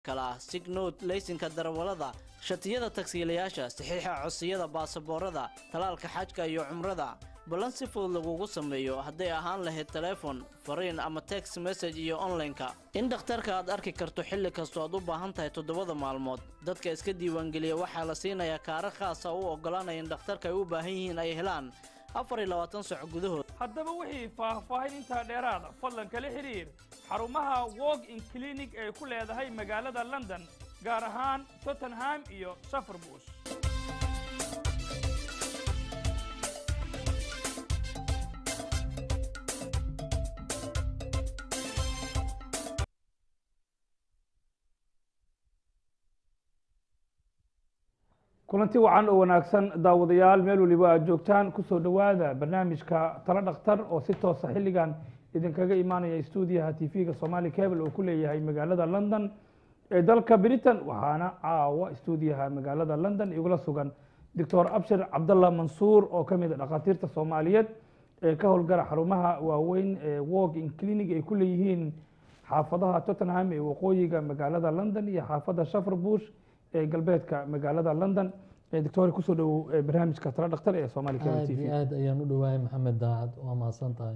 kale ah signood laysinka darawallada shatiyada tagsiilayaasha saxiixa codsiyada baasaboorada talaalka xajka iyo cumrada ballan si fudud lagugu sameeyo hadday ahaan lahayd teleefon fariin ama text message iyo onlineka in dhakhtarka aad arki karto xilli kastoo aad u baahan tahay toddobada maalmood dadka iska diiwaangeliya waxaa la siinayaa kaara khaasa u oggolaanaya in dhakhtarka ay u baahan yihiin ay helaan afar iyo labaatan sac gudahood haddaba wixii faahfaahin intaa dheeraada fadlan kala xidhiir xarumaha walk in clinic ee ku leedahay magaalada london gaar ahaan tottenham iyo safarbush kulanti wacan oo wanaagsan daawadayaal meel waliba aad joogtaan kusoo dhowaada barnaamijka talo dhakhtar oo si toosa xilligan idinkaga imaanaya stuudiyaha tv-ga somali cable oo ku leeyahay magaalada london ee dalka britain waxaana caawa stuudiyaha magaalada london igula sugan doctor abshir cabdallah mansuur oo ka mid a dhakhaatiirta soomaaliyeed ee ka howlgara xarumaha waaweyn ee walk in clinic ay ku leeyihiin xaafadaha tottenham ee waqooyiga magaalada london iyo xaafadda shaferbush ee galbeedka magaalada london doctor kusoo dhowow barnaamijka talo dhakhtar ee somali cable aad t v iyo aad ayaan u dhowahay maxamed daacad waa mahadsan tahay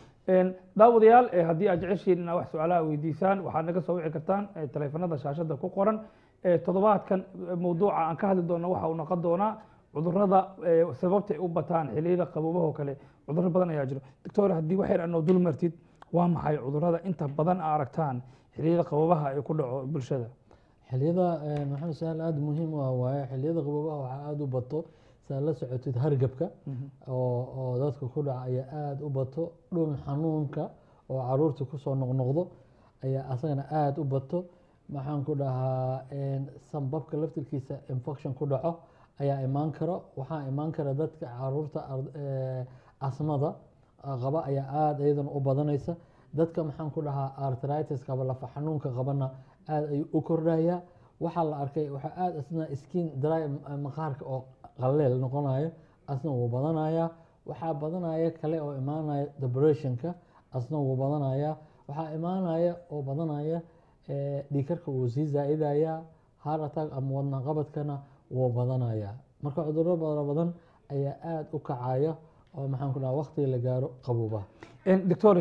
daawadayaal eh, haddii aad jeceshiin inaad wax su-aalaha weydiisaan waxaad naga soo wici kartaan eh, taleefanada shaashada ku qoran Eh, toddobaadkan eh, mowduuca aan ka hadli doono waxa uu noqon doonaa cudurrada eh, sababta ay u bataan xilliyada qaboobaha oo kale cudurro badan ayaa jiro doctor haddii wax yar anoo dul martid waa maxay cudurrada inta badan aa aragtaan xilliyada qaboobaha ee ku dhaco bulshada xiliyada eh, maxamed su-aal aada muhiim u ah waaye xiliyada qaboobaha waxaa aada u bato saa la socotid hargabka oo oo dadka ku dhaca ayaa aada u bato dhun xanuunka oo caruurta kusoo noqnoqdo ayaa asagana aada u bato maxaan ku dhahaa sambabka laftirkiisa infection ku dhaco ayaa imaan karo waxaa imaan kara dadka caruurta ar- eh, asmada ah, qaba ayaa aada iyadana u badanaysa dadka maxaan ku dhahaa arthritis qaba lafa xanuunka qabana aada ayuu u kordhayaa waxaa la arkay waxaa aada asna skin dry eh, maqaarka oo qaleel noqonayo asna wuu badanayaa waxaa badanaya kale oo imaanaya depressionka asna wuu badanayaa waxaa imaanaya oo badanaya eh, dhiigkarka wuu sii zaa-idaya heart attack ama wadna qabadkana wuu badanaya marka cudurro bada badan ayaa aada u kacaya oo maxaan ku dhaha waqtiga la gaaro qabooba doctor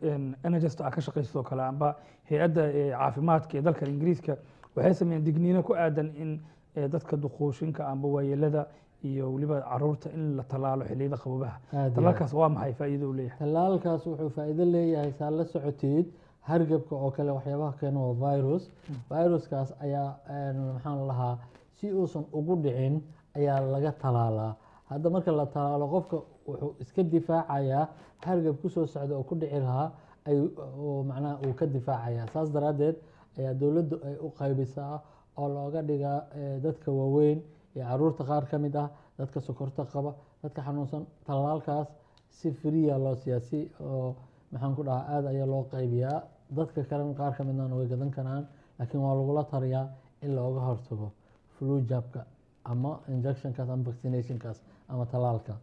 nhs aa ka shaqaysto kale amba hay-adda eh, caafimaadka ee dalka ingiriiska waxay sameeyeen digniino ku aadan in eh, dadka duquushinka amba waayeelada iyo weliba caruurta in la tallaalo xilliyada qaboobaha Aad iyo aad. tallaalkaas waa maxay faa'iido u leeyahay tallaalkaas wuxuu faa'iido leeyahay saa la socoteed hargabka oo kale waxyaabaha keena waa virus viruskaas ayaa een, maxaan lahaa si uusan ugu dhicin ayaa laga talaalaa hadda marka la talaalo qofka wuxuu iska difaacayaa hargab kusoo socda oo ku dhici lahaa ay oo macnaha uu ka difaacayaa saas daraaddeed ayaa dowladdu ay u qaybisaa oo looga dhigaa eh, dadka waaweyn iyo caruurta qaar ka mid ah dadka sokorta qaba dadka xanuunsan tallaalkaas si friya loo siiyaa si oo maxaan ku dhahaa aada ayaa loo qaybiyaa dadka kalena qaar ka midna way gadan karaan laakiin waa lagula tariyaa in looga hortago flu jabka ama injectionkaas ama vaccinationkaas ama tallaalka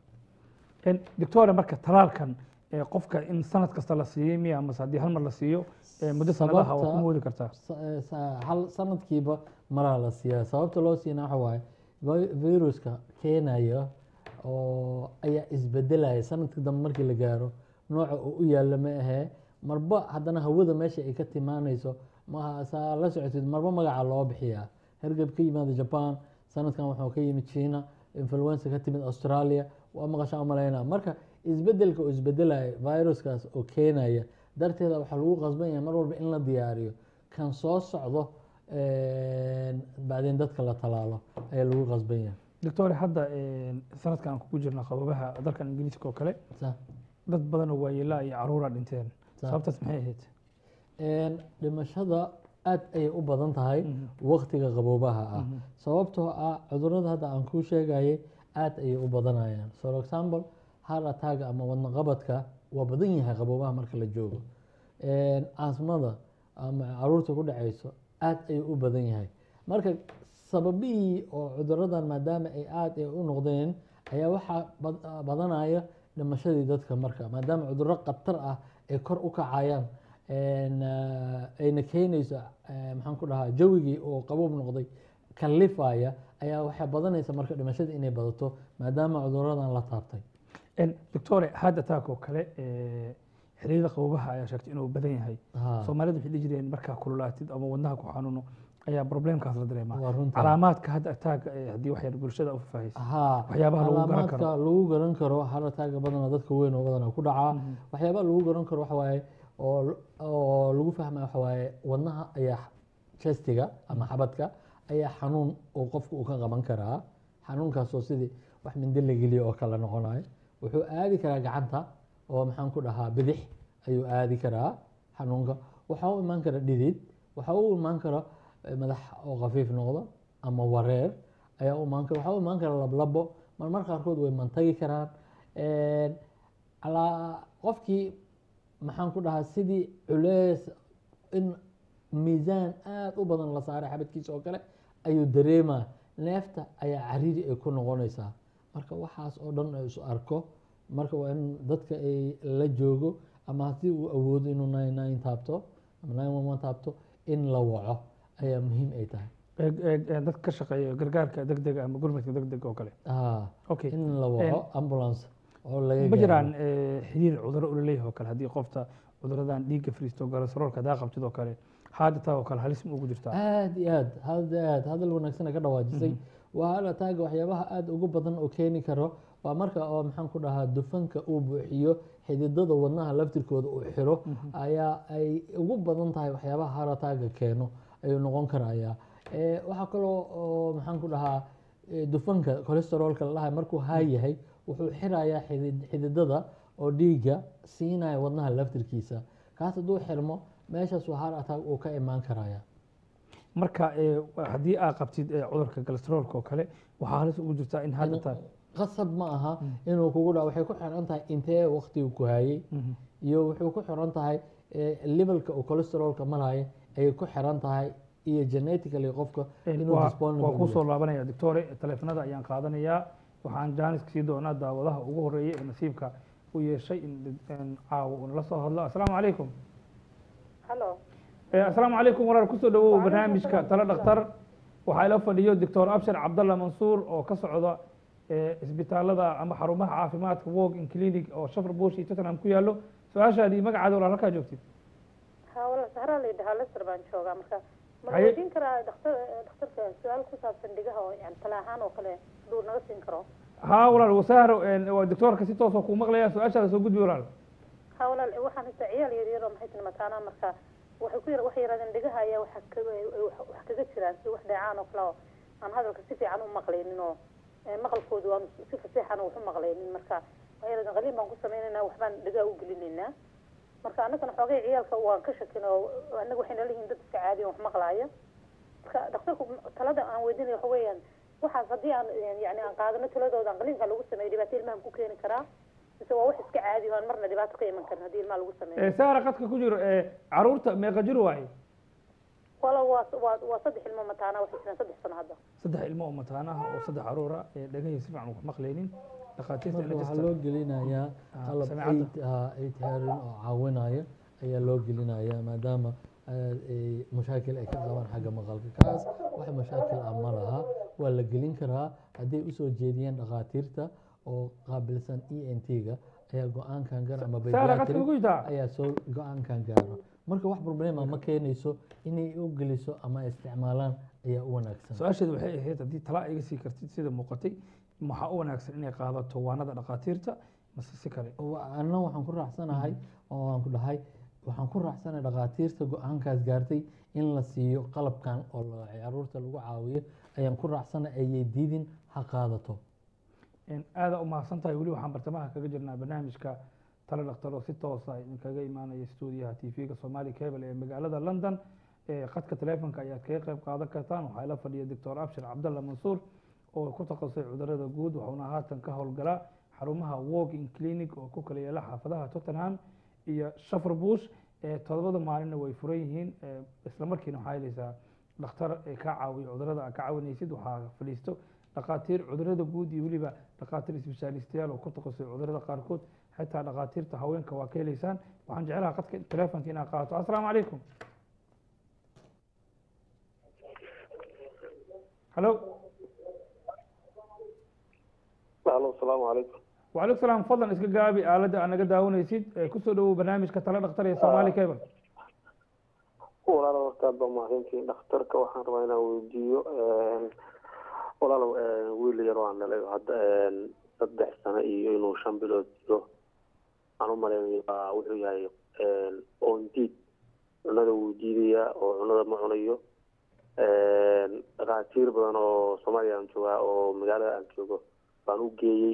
doctor marka tallaalkan eh, qofka in sanad kasta la siiyey miya amase haddii hal mar la siiyo eh, muddo sanadaha waa ku Sababta- moodi kartaa sa- eh, sa- hal sanadkiiba maraa la siiyaa sababta loo siina waxa waaye vi- viruska keenaya oo ayaa isbedelaya sanadka dambe markii la gaaro nooca uu u yaalla ma ahee marba haddana hawada meesha ay ka timaanayso maha saa la socotid marba magaca loo bixiyaa hergab ka yimaada jaban sanadkan wuxuu ka yimid china influenza ka timid australia waa maqashaa umalaynaa marka isbedelka uu isbedelaya viruskaas oo keenaya darteeda waxaa lagu qasban yahay mar walba in la diyaariyo kan soo socdo bacdeen dadka la talaalo ayaa lagu qasban yahay doctor hadda eh, sanadkan aan kugu jirna qaboobaha dalkan ingiriiska oo kale Sa- dad badan oo waayeelaa iyo caruura dhinteen Sa- sababtaas maxay ahayd Een, dhimashada aad ayay u badan tahay waqtiga qaboobaha ah sababtoo ah cudurada hadda aan kuu sheegayay aad ayay u badanayaan for example heart attack ama wadna qabadka waa badan yahay qaboobaha marka la joogo Een, asmada ama caruurta ku dhacayso aad ayuu u badan yahay marka sababihii oo cuduradan maadaama ay aad ay u noqdeen ayaa waxaa bad- badanaya dhimashadii dadka marka maadaama cudurro khatar ah ay kor u kacayaan een, ah, ayna keenayso eh, maxaan ku dhahaa jawigii oo qabuub noqday kallifaya ayaa waxay badanaysa marka dhimashada inay badato maadaama cuduradan la taabtay En, doctore hadda taak oo kale eh, xiriirada qabobaha ayaa sheegtay inuu badan yahay Ha, soomaalidu waxay dhihi jireen markaa kululaatid ama wadnaha ku xanuuno ayaa problemkaas la dareemaa waa runta calaamaadka hadda taaga eh, haddii wax yar bulshada u faahfaahisa haa waxyaabaha lagu garan calaamaadka karo lagu garan karo harataaga badana dadka weyn oo badana ku dhacaa Mhm. waxyaabaha lagu garan karo waxa waaye oo oo lagu fahmaya waxa waaye wadnaha ayaa chestiga ama xabadka ayaa xanuun oo qofku uu ka qaban karaa xanuunkaasoo sidii wax mindi la geliyo oo kale noqonayo wuxuu aadi karaa gacanta oo maxaan ku dhahaa bidix ayuu aadi karaa xanuunka waxaa u imaan kara dhidid waxaa u imaan kara eh, madax oo khafiif noqdo ama wareer ayaa u imaan kara waxaa u imaan kara lablabo marmar qaarkood way mantagi karaan Een, calaa qofkii maxaan ku dhahaa sidii culeys in miisaan aad u badan la saaray xabadkiisa oo kale ayuu dareemaa neefta ayaa cariiri ay ku noqonaysaa marka waxaas oo dhan ay isu arko marka waa in dadka ay la joogo ama haddii uu awoodo inuu nine nine taabto ama nine one one taabto in la waco ayaa muhiim ay tahay Eeg- eeg- eeg, dadka ka shaqeeya gargaarka degdega ama gurmadka degdega oo kale Ah, okay in la waco ambulance oo laga ma gaaro. jiraan eh, xiriir cudurro ula leeyahay oo kale haddii qofta cuduradan dhiigga fariisto kolestaroolka hadaa qabtid oo kale haada taa oo kale halis ma ugu jirtaa aad iyo aad aad iyo aad hadal wanaagsan ka dhawaajisay waa hal ataaga waxyaabaha aad ugu badan oo keeni karo waa marka oo maxaan ku dhahaa dufanka uu buuxiyo xididada wadnaha laftirkooda uu xiro ayaa ay ugu badan tahay waxyaabaha hal ataaga keeno ayuu noqon karaya Eh, waxaa kaloo oo maxaan ku dhahaa eh, dufanka cholesteroolka la dhahay markuu haa yahay wuxuu xirayaa xidid- xididada oo dhiigga siinaya wadnaha laftirkiisa kaas hadduu xirmo meeshaas waa hal ataag uu ka imaan karaya marka eh, haddii aad qabtid eh, cudurka kolestaroolka oo kale waxaa halis ugu jirtaa in haada taa qasab ma aha inuu kugu dhaco waxay ku xiran tahay intee waqtigu ku hayay Mhm. iyo wuxuu ku xiran tahay eh, levelka uu cholesterolka maraya ayay ku xiran tahay iyo genetically qofka En, inuu waa disponible waa u kusoo yahay. laabanaya doctore taleefanada ayaan qaadanayaa waxaan jaaniska sii doonaa daawadaha ugu horeeyay ee nasiibka u yeeshay in in caawa uu nala soo hadlo asalaamu calaykum halo Eh, asalaamu calaykum walaal kusoo dhawow Waalaikum barnaamijka salaam. talo dhakhtar waxaa ila fadhiyo doctor abshir cabdalla mansuur oo ka socda eh, isbitaalada ama xarumaha caafimaadka walk in clinic oo shafar bush iyo tottenham ku yaallo su-aashaadii magacaada walaal halkaa joogtid ha wala sahraa la yidhahaa lester baan joogaa marka ma Haye. weydiin karaa dhakhtar dhakhtarka su-aal ku saabsan dhigaha oo yani tala ahaan oo kale haduu naga siin karo haa walaal wasahro waa doctoorka si toosoo kuu maqlaya su-aashaada soo gudbi walaal ha walaal waxaan haysta ciyaal yar yar oo maxay tiri mataanaa marka waxay ku yar waxay yaraadeen dhigaha ayaa waxa kaga wax kaga jiraan si wax dheecaan oo kale oo aan hadalka si fiican u maqlaynin oo eh, maqalkoodu aan si faseexan wax u maqlaynin marka waxay yaraadeen qaliin baan ku sameynaynaa waxbaan dhigaha u gelinaynaa marka annagana xoogay ciyaalka waan ka shakin oo annaga waxay nala yihiin dad iska caadi oo wax maqlaaya marka dhakhtarku talada aan weydiinaya waxa weeyaan waxaas haddii aan yani aan qaadano taladooda aan qaliinka lagu sameeyo dhibaato ilmaha ku keeni karaa mise waa wax iska caadi oo aan marna dhibaato ka iman karin haddii ilmaha lagu sameeyo Eh, sahra qadka ku jiro eh, caruurta meeqa jir waaye wala waa waa waa saddex ilmo mataana waxay jiraan saddex sano hadda saddex ilmo oo mataanaha oo saddex caruura ee dhegahii si fiican wax maqlaynin dhakhaatiirta marka waxaa register loo gelinayaa Ah, qalab samecadda. eight ah, eight hearing oo caawinaya ayaa loo gelinayaa maadaama ah, ay mashaakil ay ka qabaan xagga maqalka kaas wax mashaakil ah ma laha waa la gelin karaa hadday usoo jeediyeen dhakhaatiirta oo qaabilsan e n t-ga ayaa go-aankan gaar ama sahra qadka pediatric ku jirtaa ayaa soo go-aankan gaaro marka wax problema ma keenayso inay u geliso ama ay isticmaalaan ayaa u wanaagsan su-aasheedu waxay ahayd haddii tala iga sii kartid sida muuqatay maxaa u wanaagsan inay qaadato waanada dhakhaatiirta mase si kale Wa- anna waxaan ku raacsanahay oo waan ku dhahay waxaan ku raacsanahay dhakhaatiirta go-aankaas gaartay in la siiyo qalabkan oo la- caruurta lagu caawiyo ayaan ku raacsanahay ayay diidin ha qaadato En aada u mahadsan tahay weli waxaan bartamaha kaga jirnaa barnaamijka talo dhakhtar oo si toosa idinkaga imaanaya stuudiyaha tv-ga somali cable ee magaalada london ee khadka taleefonka ayaad kaga qayb qaadan kartaan waxaa ila fadhiya doctor abshir cabdalla mansuur oo ku takhasusay cudurada guud waxauna haatan ka howlgalaa xarumaha walking clinic oo ku kala yaala xaafadaha tottenham iyo shafar bush ee todobada maalinna way furan yihiin ee isla markiina waxaa helaysaa dhakhtar ee kaa caawiyo cudurada aad ka caawinaysid waxaa fadhiisto dhakhaatiir cudurada guud iyo weliba dhakhaatiir isbeshaalistayaal oo ku takhasusay cudurada qaarkood xitaa dhakhaatiirta haweenka waa ka heleysaan waxaan jeclaha qadka telefonka inaad qaato assalaamu calaykum halo alo asalaamu calaykum وعليكم السلام فضلا iska gaabi aaladda aad naga daawanaysid ee kusoo dhawow barnaamijka tala dhakhtar ee Somali Cable walaalo horta aad baa mahadsantihiin dhakhtarka waxaan rabaa inaan weydiiyo walaalow wiil yar waan dhalay hadda saddex sano iyo inuu shan bilood jiro aan u malaynayo waa wuxuu yahay oondiid cunada wuu diidayaa oo cunada ma cunayo dhakhaatiir badan oo soomaaliya aan joogaa oo magaalada aan joogo baan u geeyey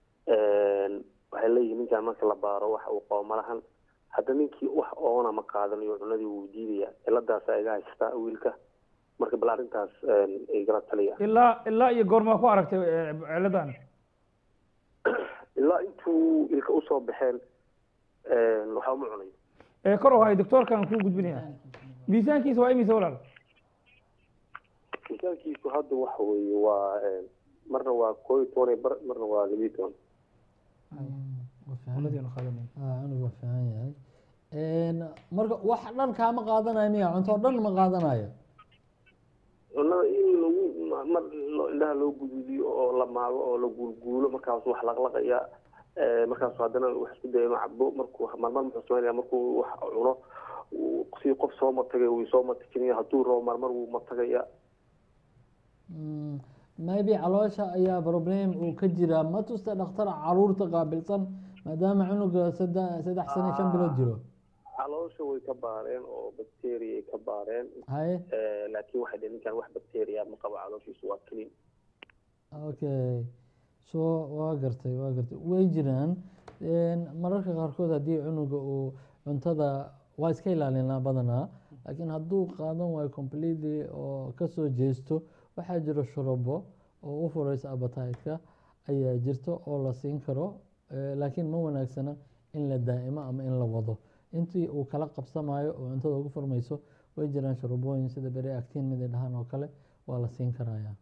waxay leeyihiin ninkaan marka la baaro waxa uu qabo malahan hadda ninkii wax oona ma qaadanayo cunadii wuu diidayaa ciladaasa iga haystaa wiilka marka bal arrintaas igala taliya ilaa ilaa iyo goormaa ku aragtay eh, ciladan ilaa intuu ilka usoo baxeen waxa uma cunayo ee kor u hay doctoorkan kuu gudbinaya miisaankiisa waa imise walaal miisaankiisu hadda waxa weeye waa marna waa koo iyo toban iyo bar marna waa labiyo toban waa fiican Cunadiina qaadanaya. Ah, cunug waa fiican yahay marka wax dhan kaama qaadanayo miya cunto dhan ma qaadanayo cunada in lagu ma- mar lo- indhaha loo guduudiyo oo la maago oo la guulguulo markaasu wax laqlaqaya markaasu haddana wax isku daya inuu cabo markuu marmar muxuu sameynaya markuu wax cuno uu si qof soo matagay wuu soo matajinaya hadduu rabo marmar wuu matagaya Mm, maybe caloosha ayaa problem uu ka jiraa ma tusta dhakhtar caruurta qaabilsan maadaama cunuga sadde- saddex sano iyo shan bilood jiro caloosha way ka baareen oo bacteria ay ka baareen haye laakiin waxay dhaheen ninkan wax bacteria ma qabo calooshiisu waa clean okay so waa gartay waa gartay way jiraan mararka qaarkood haddii cunuga uu cuntada waa iska ilaalinaa badanaa laakiin hadduu qaadan waayo completely oo kasoo jeesto waxaa jiro shurubo oo u fureysa appetite-ka ayaa jirto oo la siin karo eh, laakiin ma wanaagsana in la daa'imo ama in la wado intii uu kala qabsamayo oo cuntada ugu furmayso way jiraan shurubooyin sida beri actin mid ay dhahaan oo kale waa la siin karaya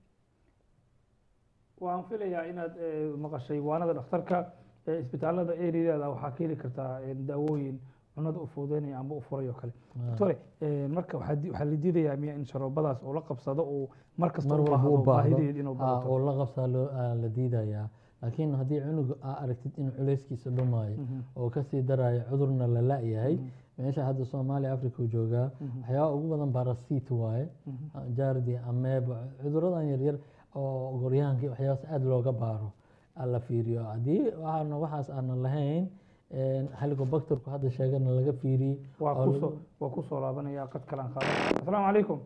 waan filayaa inaad eh, maqashay waanada dhakhtarka ee isbitaalada eriyadeeda waxaa ka heli kartaa eh, daawooyin cunada u fududeynaya ama u furay oo kale doctore eh, marka waxaa di- waxaa la diidayaa miya in sharoobadaas uu la qabsado uu mar kasta mar u walba baahdo u baahdo baahideed inuu ah, badato oo la qabsaa loo- ah, la diidayaa laakiin haddii cunuga aa aragtid in culeyskiisa dhumaayo oo kasii daraayo cudurna la la-yahay meesha hadda soomaaliya africa uu joogaa waxyaaba ugu badan barasit waaye jaardi ameeba cuduradan yaryar oo goryaanka iyo waxyaabaas aada looga baaro aa la fiiriyo haddii waxaana waxaas aanan lahayn helicobacterku hadda sheegana laga fiiriyey waa oo kusoo lagu- waa kusoo laabanaya qad kalaan qaada asalaamu calaykum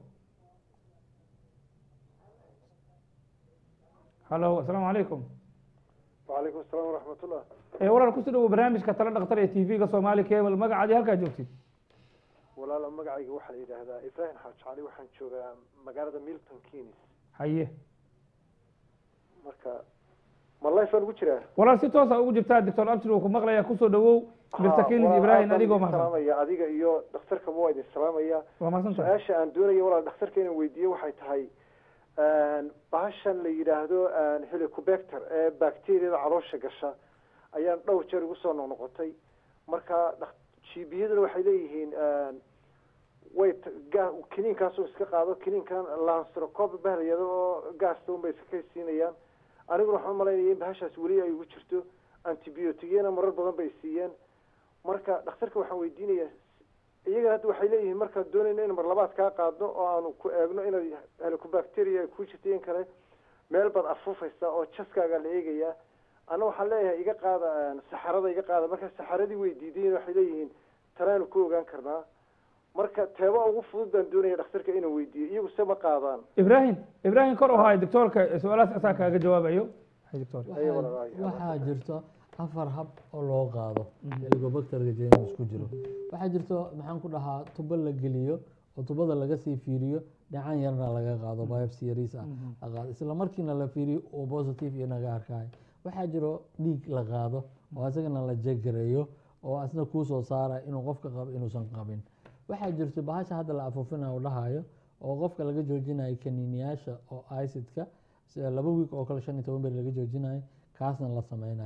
halo asalaamu calaykum وعليكم السلام ورحمة الله ee walaal kusoo dhawow barnaamijka tala dhakhtar ee tv-ga soomaali cable magacaadii halkaa joogtid walaal magacayga waxaa la yidhaahdaa ibrahim xaaj cali waxaan joogaa magaalada milton keynes haye marka ma life aan ugu jiraa walaal si toosa ugu jirtaa doctor abshir uu ku maqlaya kusoo dhawow mirta kenis Waa- ibrahim aad baan adigoo idin mahadsan salaamaya adiga iyo dhakhtarka waa idin salaamaya waa mahadsan tahay su-aasha aan doonaya walaal dhakhtarka inaan weydiiyo waxay tahay bahashan la yidhaahdo helicobacter ee bacteriada caloosha gasha ayaan dhowr jeer igu soo noqnoqotay marka dhak- jiibiyaduna waxay leeyihiin way t- ga- kiniinkaasoo iska qaado kiniinkan lansrocop bahlayado oo gaasta unbay iska kaysiinayaan aniguna waxaan umalaynaya in bahashaas weli ay ugu jirto antibiotigyana marar badan bay siiyeen marka dhakhtarka waxaan weydiinaya iyaga hadda waxay leeyihiin markaan doonayno in mar labaad kaa qaadno oo aanu ku eegno inay helicobacteria ay ku jirto in kale meel baad afuufaysaa oo jaskaaga la eegayaa ana waxaan leeyahay iga qaada saxarada iga qaada marka saxaradii way diidayen waxay leeyihiin tanaanu ku ogaan karnaa marka teeba ugu fudud baan doonaya dhakhtarka inaan weydiiyo iyagu se ma qaadaan ibrahim ibrahim kor u haay doctoorka su-aalahaas asaa kaaga jawaabayo hay doctor Ayo, waxaa walaalahay. waxaa jirto afar hab oo loo qaado helicobacterka james ku jiro waxaa jirto maxaan ku dhahaa tubo la geliyo oo tubada laga sii fiiriyo dhacan yarna laga qaado biopsy yariis ah la qaado isla markiina la fiiriyo oo positive iyo naga arkayo waxaa jiro dhiig la qaado oo isagana la jegareeyo oo asna kuu soo saara inuu qofka qabo inuusan qabin waxaa jirto bahasha hadda la afuufinayo dhahayo oo qofka laga joojinayo kaniiniyaasha oo icidka sida laba wiik oo kale shan iyo toban beri laga joojinayo kaasna la sameynayo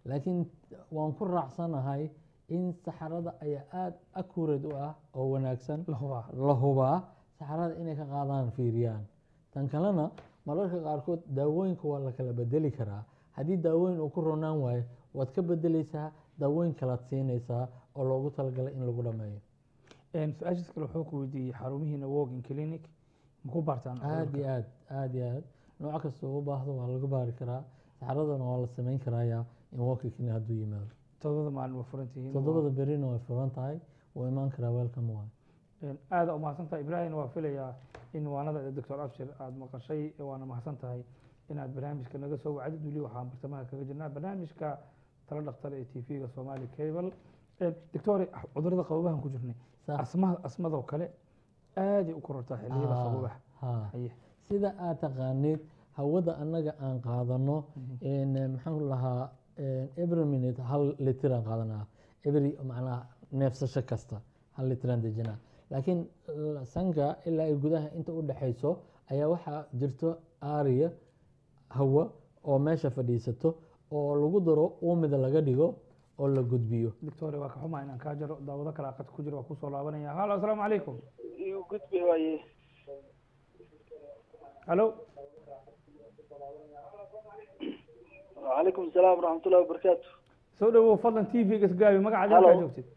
laakiin waan ku raacsanahay in saxarada ayaa aada accurate u ah oo wanaagsan la hubaa la hubaa saxarada inay ka qaadaan fiiriyaan tan kalena mararka qaarkood daawooyinka waa la kala bedeli karaa haddii daawooyin uu ku ronaan waayo waad ka bedeleysaa daawooyin kalaad siinaysaa oo loogu talagalay in lagu dhameeyo Een, su-aashaas kale wuxuu ku weydiiyey xarumihiina walking clinic maku baartaan aad iyo aad aad iyo aad nooc kasta u baahdo waa laga baari karaa saxaradana waa la samayn karayaa in walking clinic hadduu yimaado todobada maalin waa furan tihiin toddobada berina way furan tahay wuu imaan karaa welcome waay Een, aada u mahadsan tahay ibraahim waa filayaa in waanada doctor abshir aada maqashay waana mahadsan tahay inaad barnaamijka naga soo wacdid weli waxaan bartamaha kaga jirnaa barnaamijka tala dhaktar ee t v-ga somali cable Een, doctor cudurada qabobahan ku jirnay Sax. asmada asmadoo kale aaday u korortaa xilliyada Ah, qabobaha ha. haye sida aad taqaanid hawada annaga aan qaadano een, maxaan lahaa every minute hal litiraan qaadanaa every macnaha neefsasho kasta hal litiraan dejinaa laakiin l- sanka ilaa ay gudaha inta u dhexayso ayaa waxaa jirto aariya hawa oo meesha fadhiisato oo lagu daro uumida laga dhigo oo la gudbiyo doctor waa ka xumaa inaan kaa jaro daawado kale aqad ku jiro waa kusoo laabanaya halo asalaamu calaykum igu gudbi waaye halo وعليكم السلام ورحمة الله وبركاته soo dhawow fadlan t v-ga isgaabi magacaada Hello. halkaa joogtid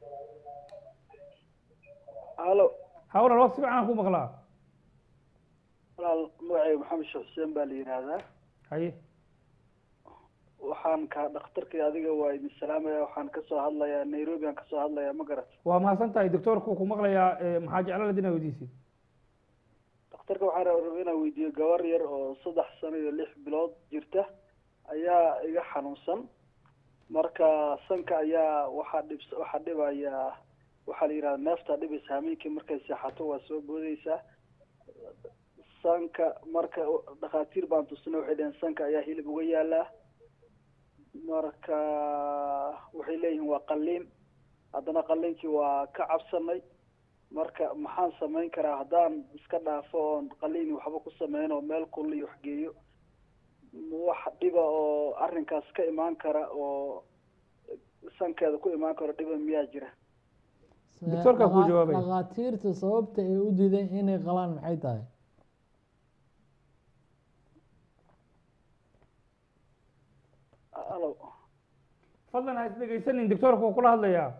هلو hawlan waqti fiican aan ku maqlaa walaal magacayga maxamed sheekh xuseen baa la yidhaahdaa haye waxaan ka dhakhtarkii adiga waa idin salaamaya waxaan kasoo hadlayaa nairobi aan kasoo hadlayaa ma garat waa mahadsan tahay doctorku ku maqlayaa ee, maxaa jeclaan inaad weydiisid dhakhtarka waxaan rabaa inaan weydiiyo gabar yar oo saddex sano iyo lix bilood jirta ayaa iga xanuunsan marka sanka ayaa waxaa dhib waxaa dhibayaa waxaa la yidhahda neeftaa dhibaysa hameenkii markay seexato waa soo boodeysaa sanka marka dhakhaatiir baan tusnay waxay dhaheen sanka ayaa hilib uga yaalaa marka waxay leeyihiin waa qalliin haddana qalliinkii waa ka cabsanay marka maxaan samayn karaa haddaan iska dhaafo oon qalliin waxba ku sameyn oo meel kulli iyo waxgeeyo wax dhiba oo arrinkaas ka imaan kara oo sankeeda ku imaan karo dhiba miyaa jira Doctorka kuu Dhaqa- jawaabaya. dhakhaatiirta sababta ay u diideen inay qalaan maxay tahay alo fadlan ha is dhegaysanin doctorku wuu kula hadlayaa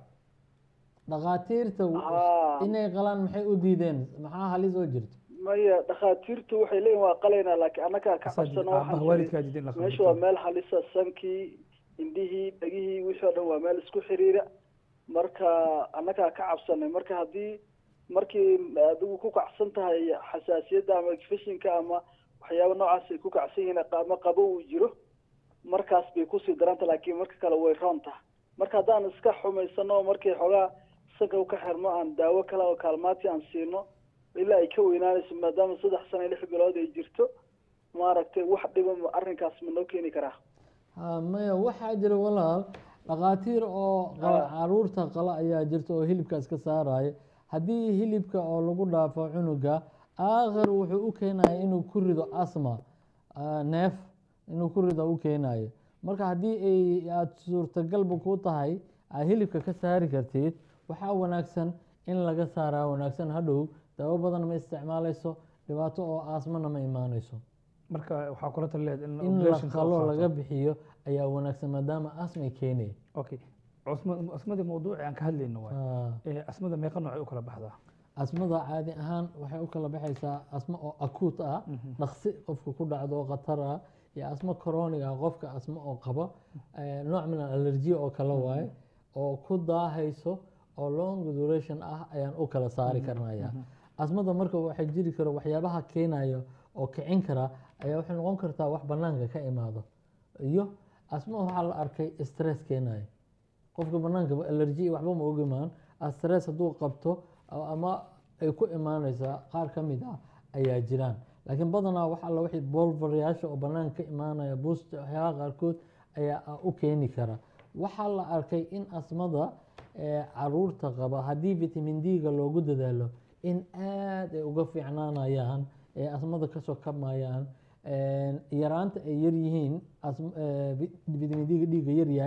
dhakhaatiirta Haa. inay qalaan maxay u diideen maxaa halis oo jirto maya dhakhaatiirtu waxay leeyihin waa qalaynaa laakiin annagaa ka Asaga- cabsano aabaha waxaan waalidkaa nidhi, diidan la meesha waa meel halisa sankii indhihii dhegihii wixii oo dhan waa meel isku xiriira marka annagaa ka cabsanay marka haddii markii adigu ku kacsan tahay xasaasiyadda ama fashinka ama waxyaaba noocaas ay ku kacsan yihiin ama qabo uu jiro markaas bay kusii daranta laakiin marka kale way roon tahay marka haddaan iska xumaysano oo markii xoogaa sanka u ka xirno aan daawo kale oo kaalmaati aan siino ilaa ay ka weynaanayso maadaama saddex sano iyo lix bilood ay jirto maaragtay wax dhiba ma- arrinkaas ma noo keeni karaa Ha, maya waxaa jira walaal dhakhaatiir oo qala caruurta qala ayaa jirta oo hilibkaas ka saaraya haddii hilibka oo lagu dhaafo cunuga aakhir wuxuu u keenaya inuu ku rido asma ah, neef inuu ku rido u keenayo marka haddii ay aada suurtagalba ku tahay aad hilibka ka saari kartid waxaa wanaagsan in laga saaraa wanaagsan hadhow daawo badan ma isticmaaleyso dhibaato oo asmana ma imaaneyso marka waxaa kula talileed in in la operation ka qalo qaato. laga bixiyo ayaa wanaagsan maadaama asmay keenaya okay cusma- asmadii mawduuci aan ka hadlayno waay Ah, Ee, asmada meeqa noocay u kala baxdaa asmada caadi ahaan waxay u kala baxaysaa asmo oo akuut ah dhaqsi qofka ku dhacdo oo khatar ah iyo asmo chronic ah qofka asmo oo qaba eh, nooc min allergy oo kale waaye oo ku daahayso oo long duration ah ayaan u kala saari karnaya asmada marka waxay jiri karo waxyaabaha keenayo oo kicin kara ayaa waxay noqon kartaa wax banaanka ka imaado iyo asmo waxaa la arkay stress keenayo qofka banaanka allergy iyo waxba ma og imaan stress hadduu qabto oo ama ay ku imaaneysaa qaar ka mid ah ayaa jiraan laakiin badanaa wax alla wixii bolvarayaasha oo banaanka ka imaanaya buusta waxyaabaha qaarkood ayaa ah u keeni kara waxaa la arkay in asmada ee caruurta qaba haddii vitamin d-ga loogu dadaalo in aad ay uga fiicnaanayaan ee asmada kasoo kabmayaan yaraanta ay yaryihiin asm- ee, vi- vitamin d-ga dhiigga yaryahay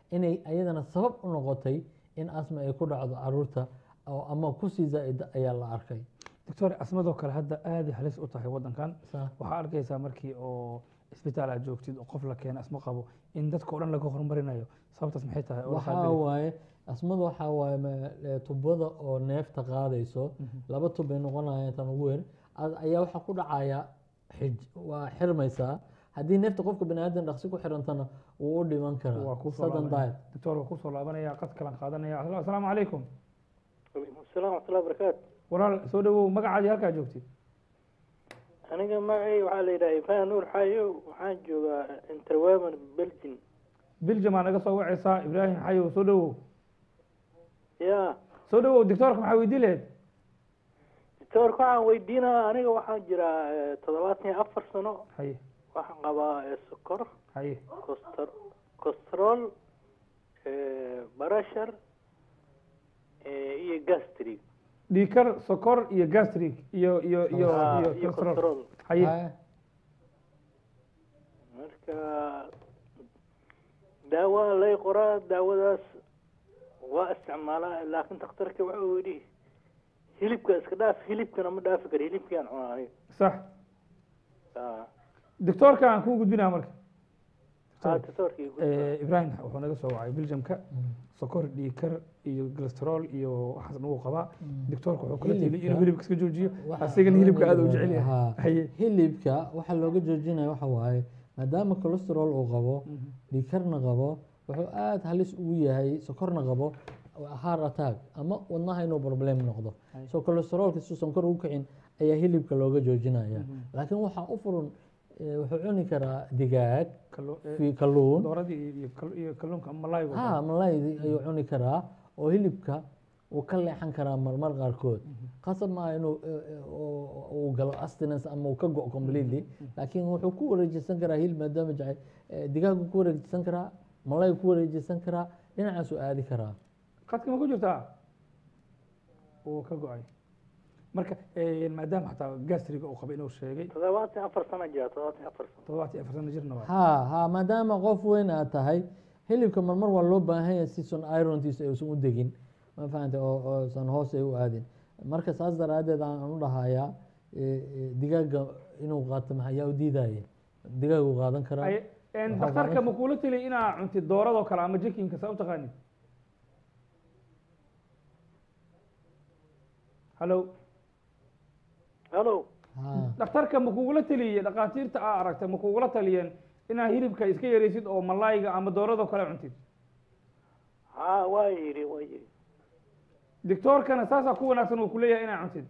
inay ayadana sabab u noqotay in asma ay ku dhacdo caruurta oo ama kusii zaa'ida ayaa la arkay doctor asmadoo kale hadda aad ay halis u tahay waddankan Sa- waxaa arkaysaa markii oo isbitaal aad joogtid oo qof la keena asma qabo in dadka oo dhan laga horumarinayo sababtaas maxay tahay oo la waxaa qaadari- waaye asmada waxaa waaye ma- ee, tubada oo neefta qaadayso laba tub bay noqonayaan tan ugu weyn ad- ayaa waxaa ku dhacaya xij waa xirmaysaa haddii neefta qofka bani aadan dhaqsi ku xirantana wuu u dhiman waa karaa kusoo sudden laabanaya diet doctor waa kusoo laabanaya qad kalan qaadanaya Asla- asalaamu calaykum waalaikum asalaam waxmatullahi wabarakaatu walaal soo dhawow magacaadii halkaa joogtid aniga magacay waxaa la yidhaha ibrahim nuur xayo waxaan joogaa interweman belgium biljam aa naga soo wacaysaa ibraahim xayow soo dhawow ya soo dhawow doctoorka maxaa weydii lahayd doctoorka waxaan weydiinaa aniga waxaan jiraa eh, toddobaatan iyo afar sano haye waxaan qabaa eh, sokor haye costr costrol barashar iyo gastri dhiikar sokor iyo gastric iyo iyo iyo Ah, iyo iyo cholesterol. costrol haye Haye. marka daawa lay qoraa daawadaas waa isticmaalaa laakiin dhakhtarka waxa uu yidhi hilibka iska dhaaf hilibkana ma dhaafi karo hilibkiaan cunaa aniga sax Ah, doctoorka aan kuu gudbinaa marka ah, doctorkii ku- Eh, ibrahim wuxuu naga soo wacay biljamka sokor dhiikar iyo cholesterol iyo waxaas nagu qabaa doctoorka wuxuu kula tili inuu Hilibka- hilibka iska joojiyo Waxa- asigana hilibka aad u jecel yahay Haa. haye hilibka waxaa looga joojinaya waxa waaye maadaama cholesterol uu qabo dhiikarna qabo wuxuu aad halis ugu yahay sokorna qabo heart attack ama wadnaha inuu problem noqdo so cholesterolka si sonkor ugu kicin ayaa hilibka looga joojinaya laakiin waxaa u furan eh, wuxuu cuni karaa digaag Kallu- eh, fi- kalluun dooradii iyo- iyo kal- iyo kalluunka malayga ha malaydi ayuu cuni karaa oo hilibka uu ka leexan karaa marmar qaarkood qasab maaha inuu eh, eh, uu- uu galo abstinence ama uu ka go completely laakiin wuxuu ku wareejisan karaa hilib maadaama jacay eh, digaagu ku wareejisan karaa malaygu ku wareejisan karaa dhinacaasuu aadi karaa qadka ma ku jirtaa uu ka go-ay marka eh, maadaama xataa gastriga uu qaba inuu sheegay toddobaatan iyo afar sano jira toddobaatan iyo afar sano toddobaatan iyo afar sano jirna waa ha ha maadaama qof weyn aad tahay hilibka marmar waa loo baahan yahay si son irontiisa aysan u degin ma fahantay oo oosan hoos ay u aadin marka saas daraaddeed aan u dhahayaa eh, eh, digaaga inuu qaato maxa yaa u diidaya digaagu qaadan karaa Ay- een, Waxaa dhakhtarka qaadan- ma kuula tili inaa cuntid dooradoo kale ama jikinka saa u taqaanid hallo hallo ha dhakhtarka ma kugula taliyey dhakhaatiirta aa aragtay ma kugula taliyeen inaa hilibka iska yaraysid oo malayga ama dooradoo kale cuntid ha waa yidhi waa yidhi doctoorkana saasaa ku wanaagsan uu kuleeyahay inaa cuntid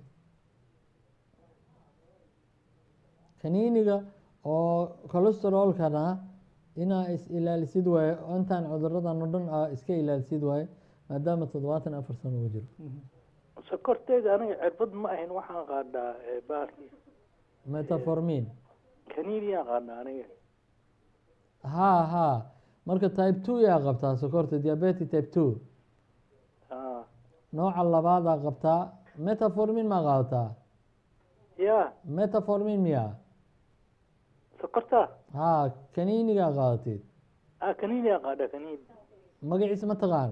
kaniiniga oo cholesterolkana inaa is ilaalisid waaye oo intaan cuduradan oo dhan aa iska ilaalisid waaye maadaama toddobaatan iyo afar sano uu jiro sokorteeda aniga cirbad ma ahayn waxaan qaadhaa eh, bahalkii metformin kaniiniyaan qaadhaa aniga ha ha marka type two yaa qabtaa sokorta diabetic type two Ah, nooca labaadaa qabtaa metformin maa qaadataa ya metformin miya sokorta ha kaniinigaa qaadatid ah kaniiniyaan qaadhaa kaniin magaciisa ma taqaan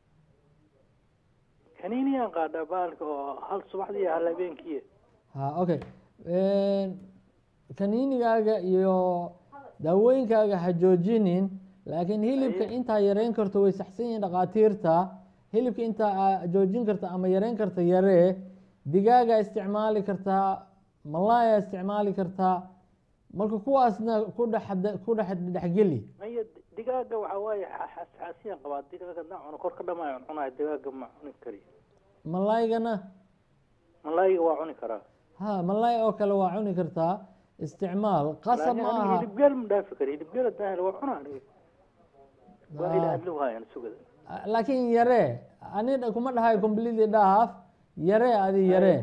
kaniiniyaan qaadhaa bahalka oo hal subaxdii iyo hal habeenkii ha okay kaniinigaaga iyo daawooyinkaaga ha joojinin laakiin hilibka intaa yareyn karto way saxsan yihiin dhakhaatiirta hilibka intaa aa joojin karta ama yareyn karta yaree digaaga isticmaali kartaa malaaya isticmaali kartaa marka kuwaasna ku dhex ku dhex dhexgeli maya digaaga waxaa waaye xa- xasaasiyaan qabaa digaaga haddaan cuno kor ka dhamaayo cunayo digaaga ma cuni kari malaygana malaayiga waa cuni karaa ha malaay oo kale waa cuni kartaa isticmaal qasab laakiin ma aniga aha hilibgeel ma dhaafi kari hilibgeel haddaan helo waa cunaa aniga waa ila Ah. adlu haayaan sugada laakiin yaree ani kuma dhahayo completely dhaaf yaree adi yaree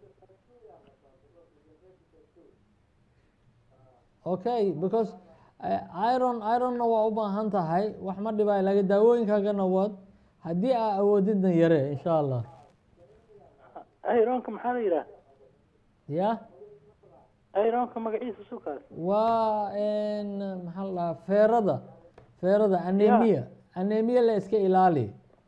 okay because eh, iron ironna waa u baahan tahay wax ma dhibaayo laakiin daawooyinkaagana wad haddii aa awoodidna yaree insha allah ayroonka maxaa la yidhaha ya ayroonka magaciisa sukaas waa n maxaa la dhahaa feerada feerada anemia anemia la iska ilaali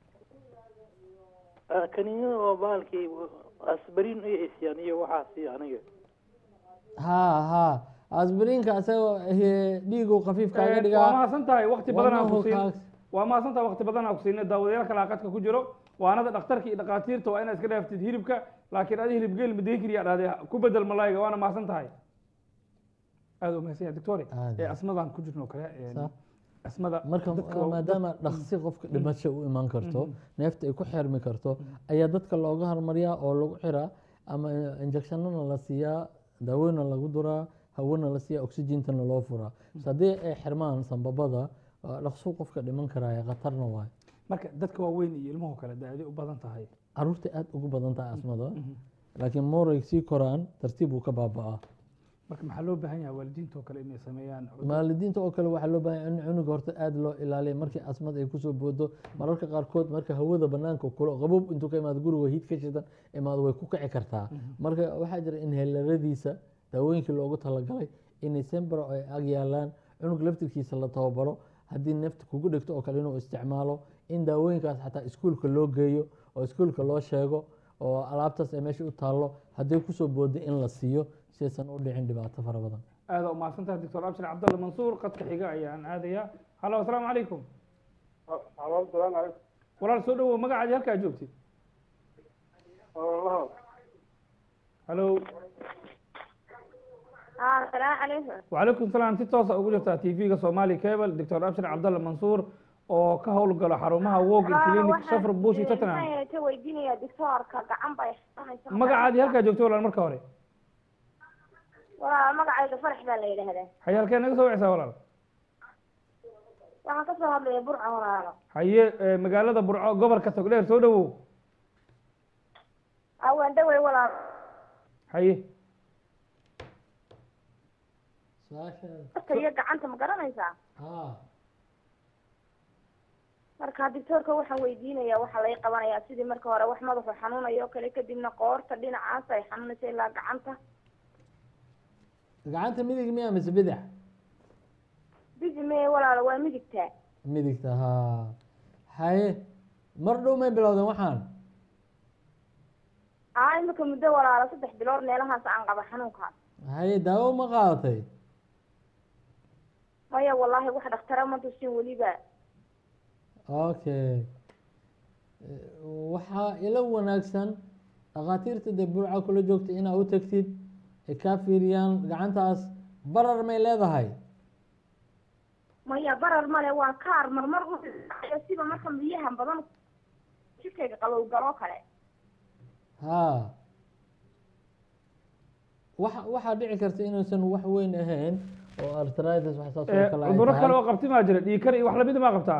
Ah, kaniiniyada oo baalkii asbarin iyo isyaan iyo waxaasi aniga ha ha asbiriinka isagoo eh, dhiigu khafiif kaaga waa dhigaa mahadsan tahay wakti badan aan ku wadnuhu siin kaag- waa mahadsan tahay wakti badan aan ku siinay daawadayaal kale qadka ku jiro waanada dhakhtarka iyo dhakhaatiirta waa inaad iska dhaaftid hilibka laakiin adi hilib geel madeen keliya dhahday ku bedel malayga waana mahadsan tahay aada u mahadsan yahay doctore Aad. ee asmadaan ku jirno kale ee, Sa- asmada marka dadka waa- maadaama dhaqsi qofka dhimasho u iman karto neefta ay ku xirmi karto ayaa dadka looga hormariyaa oo lagu xiraa ama injectionana la siiyaa daaweyna lagu duraa hawena la siiyaa oxygentana loo furaa so haddii ay xirmaan sambabada waa dhaqso qofka dhiman karaya khatarna waay marka dadka waaweyn iyo ilmuhu kale daaday u badan tahay caruurta aad ugu badan tahay asmada laakiin mooray sii koraan tartiib uu ka baaba'aa marka maxaa loo baahan yahay waalidiinta oo kale inay sameeyaan waalidiinta oo kale waxaa loo baahan yahay in cunuga horta aada loo ilaaliya markii asmad ay kusoo boodo mararka qaarkood marka hawada banaanka kulo qabob intuu ka imaado guriga hiid ka shidan imaado way ku kici kartaa marka waxaa jira in heelaradiisa daawooyinkii loogu talagalay inay sembro ay ag yaalaan cunug laftirkiisa la tababaro haddii neefta kugu dhegto oo kale inuu isticmaalo in daawooyinkaas xataa iskuulka loo geeyo oo iskuulka loo sheego oo alaabtaas ay meesha u taallo haddii kusoo boodo in la siiyo si aysan u dhicin dhibaato fara badan aada u mahadsan tahay doctor abshir cabdalla mansuur qadka xiga ayaan aadayaa halo asalaamu calaykum walaal soo dhawow magacaadi halkaa joogtid halo asalaamu calaykum وعليكم السلام si toosa ugu jirtaa tv-ga somali cable doctor abshir cabdalla mansuur oo ka howlgalo xarumaha walking clinic safar bush iyo tottenham ka weydiinaya doctoorka gacan bay xanuunaysa magacaadii halkaa joogto walaal marka hore waa magacayga farax baa la yidhaahdaa haye halkee naga soo wicsaa walaal waxaan kasoo hadlaya burca walaalo haye eh, magaalada burco gobolka togdheer soo dhawow awaan dhawey walaalo haye su-aasha marka iyo gacanta ma garanaysaa ha marka doctoorka waxaan weydiinaya waxaa lay qabanayaa sidii marka hore wax madaxu xanuunayo oo kale kadibna qoorta dhinacaas ay xanuunaysa ilaa gacanta gacanta midig miya mise bidix bidi mee walaalo waa midigtaa midigta ha haye mar dhow may bilowdeen waxaan aa imika muddo walaalo saddex bilood meelahaas aan qaba xanuunkaas haye daawo ma qaadatay maya wallaahi wax dhakhtara ma tusin weliba okay Eh, waxaa ila wanaagsan dhakhaatiirta dee burca kula joogta inaa u tagtid ay kaa fiiriyaan gacantaas barar may leedahay maya barar male waa kaar marmar u dhacayo sida marka biyaha badan jidkayga qabow galoo kale ha waxa waxaa dhici karta inuusan wax weyn ahayn oo arthritis wax saas oo Eh, kale ay cudurro tahay. kale oo qabti maa jira dhiig kar iyo wax lamid maa qabtaa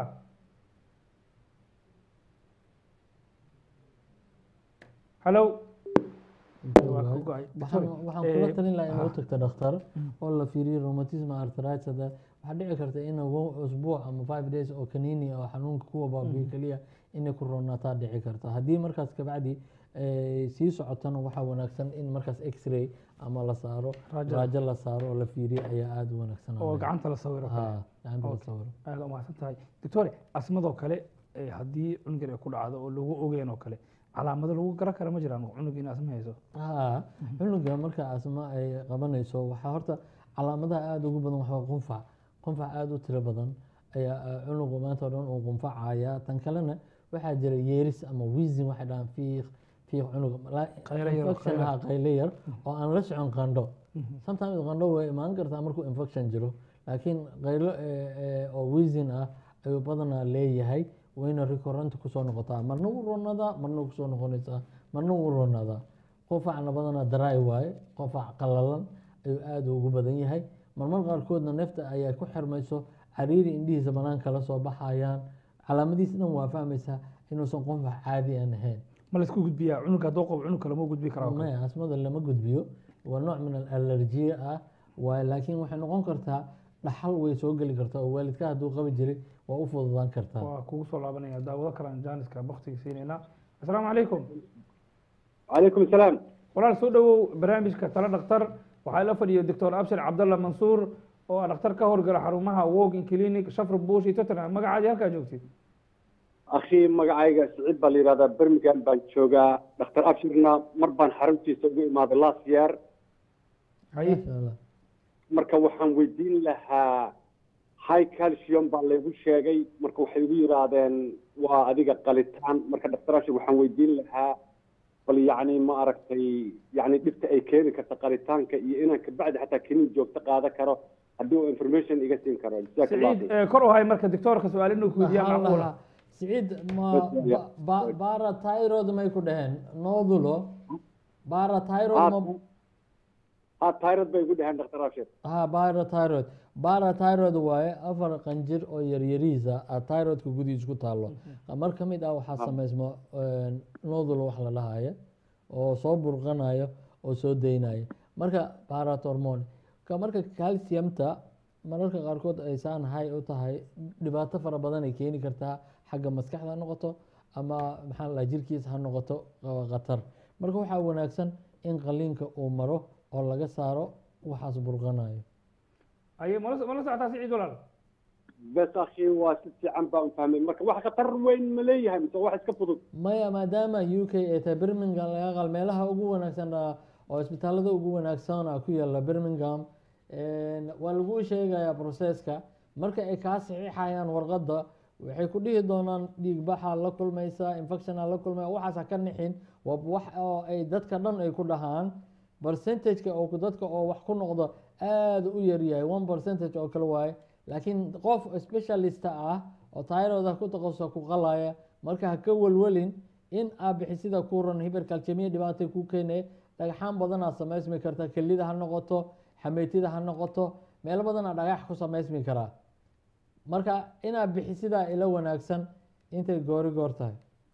halo waa ka go'ay. waxaan Sorry. waxaan Eh, kula talin lahaa in ah. u tagto dhakhtar oo la fiiriyo rheumatism arthritis hada waxaa dhici karta in one usbuuc ama five days oo kaniini oo xanuunka kuwa baabiyo keliya inay ku roonaataa dhici karta haddii markaas kabacdi ay sii socotana waxaa wanaagsan in markaas x-ray ama la saaro Raajo. raajo la saaro oo la fiiriyo ayaa aada u wanaagsan oo gacanta la sawiro kale. ha gacanta la Okay. sawiro aada u mahadsan tahay doctore asmadoo kale eh, haddii cunugan ay ku dhacdo oo lagu ogeyn oo kale calaamado lagu garan kara ma jiraan cunug in asma hayso ha cunuga marka asma ay qabanayso waxaa horta calaamadaha aada ugu badan waxaa qunfac qunfac aada u tiro badan ayaa ah, cunugu maanta o dhan uu qunfacaya tan kalena waxaa jira yeeris ama wiizin waxay dhahaan fiiq fiiq cunuga la- Qaylo yar oo infection qaylo. ha qaylo yar oo aan la socon qandho sometimes qandho way imaan kartaa markuu infection jiro laakiin qaylo eh, eh, oo wiizin ah ayuu badanaa leeyahay wayna recurrent kusoo noqotaa marna wuu roonadaa marna wuu kusoo noqonaysaa marna wuu roonadaa qofacna badanaa daraay waaye qofac qalalan ayuu aada ugu badan yahay marmar qaarkoodna neefta ayaa ku xirmayso cariiri indhihiisa banaanka la soo baxayaan calaamadihiis dhan waa fahmaysaa inuusan qofac caadi aan ahayn ma laisku gudbiyaa cunug hadduu qabo cunug kale ma gudbi karaa oo kale? maya asmada lama gudbiyo waa nooc min alallerjiya ah waaye laakiin waxay noqon kartaa dhaxal way soo geli kartaa oo waalidka hadduu qabi jiray waa u fududaan kartaa waa kugu soo laabanaya daawado kalaan jaaniska baktiga siinaynaa asalaamu calaykum calaykum asalaam walaal soo dhawow barnaamijka tala dhakhtar waxaa la fadhiya doctor abshir cabdalla mansuur oo ah dhakhtar ka howlgala xarumaha walking clinic shafr bush iyo tottenham magacaadii halkaa joogtid akhi magacayga siciid baa la yidhahdaa birmingham baan joogaa dhakhtar abshirna mar baan xaruntiisa ugu imaaday last year haye maasha allah marka waxaan weydiin lahaa high calcium baa laygu sheegay marka waxay igu yidhaahdeen waa adiga qalitaan marka dhakhtar abshir waxaan weydiin lahaa bal yacni ma aragtay yacni dhibta ay keeni karta qalitaanka iyo inaan kabacdi xataa kinin joogto qaadan karo haddii uu information iga siin karo jazaak allah siciid khayr eh, kor u hay marka doctoorka su-aal inuu ku weydiiya Maxaa macquula lahaa? siciid ma Bas, ya. ba- bara tyrod may ku dhaheen noodulo bara tyrod ma ha tyrod bay igu dhaheen dhakhtar abshir ha bara tyrod bara tyrod waaye afar qanjir oo yaryariisa a tyrodka gudihiis ku taalo mar ka mid ah waxaa sameysmo nodul wax la dhahaya oo soo burqanayo oo soo daynaya marka baratormone ka marka calciumta mararka qaarkood ay saan hay u tahay dhibaato fara badan ay keeni kartaa xagga maskaxda ha noqoto ama maxaa la jirkiisa ha noqoto oo khatar marka waxaa wanaagsan in qaliinka uu maro oo laga saaro waxaas burqanayo aye mala mala socotaa siciid walaal bes akhi waa si fiican baan u fahmay marka wax khatar weyn ma leeyahay mise wax iska fudud maya maadaama u k ay tahay birmingham laga qal meelaha ugu wanaagsan ah, oo isbitaalada ugu wanaagsan ah ku yaala birmingham waa lagu sheegayaa processka marka ay kaa saxiixayaan warqadda waxay ku dhihi doonaan dhiig baxaa la kulmaysa infectiona la kulmaya waxaas ha ka nixin waa wax oo ay dadka dhan ay ku dhahaan percentageka oo ku- dadka oo wax ku noqdo aada u yaryahay one percentage oo kale waaye laakiin qof specialista ah oo tyrooda ku taqasusa ku qalaya marka ha ka welwelin in aa bixisida ku ran hibercalcemia dhibaatay ku keenaya dhagxaan badanaa samaysmi karta kelida ha noqoto xameytida ha noqoto meelo badanaa dhagax ku samaysmi karaa marka inaad bixisidaa ila wanaagsan intay goori goor tahay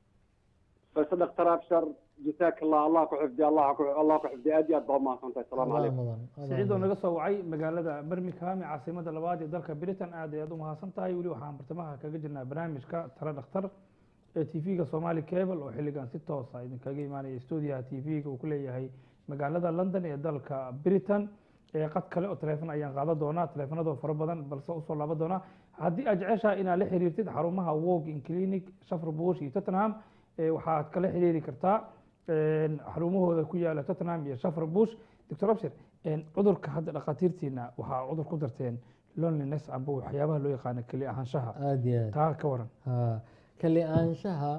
bes dhakhtar abshar jazaak allah allah ku xifdi allah ku allah ku xifdi aad iyo aad baa umahadsantahay asalaamu Adaa calaykum mudan, adaa siciid oo mudan. naga soo wacay magaalada birmingham ee caasimada labaad ee dalka britain aad ayaad u mahadsan tahay weli waxaan bartamaha kaga jirnaa barnaamijka tala dhakhtar ee tv-ga somali cable oo xilligan si toosa idinkaga imaanaya stuudiyaha tv-ga uu ku leeyahay magaalada london ee dalka britain ee qad kale oo taleefon ayaan qaadan doonaa taleefanadoo fara badan balse usoo laaban doonaa haddii aad jeceshahay inaad la xiriirtid xarumaha walking clinic shafr bush iyo tottenham ee waxaad kala xiriiri kartaa een, xarumahooda ku yaala tottenham iyo shafr bush doctor abshir een, cudurka hadda dhakhaatiirtiina waxaa cudur ku darteen loneliness amba waxyaabaha loo yaqaano keli ahaanshaha aada iyo aad taa ka waran ha kali aanshaha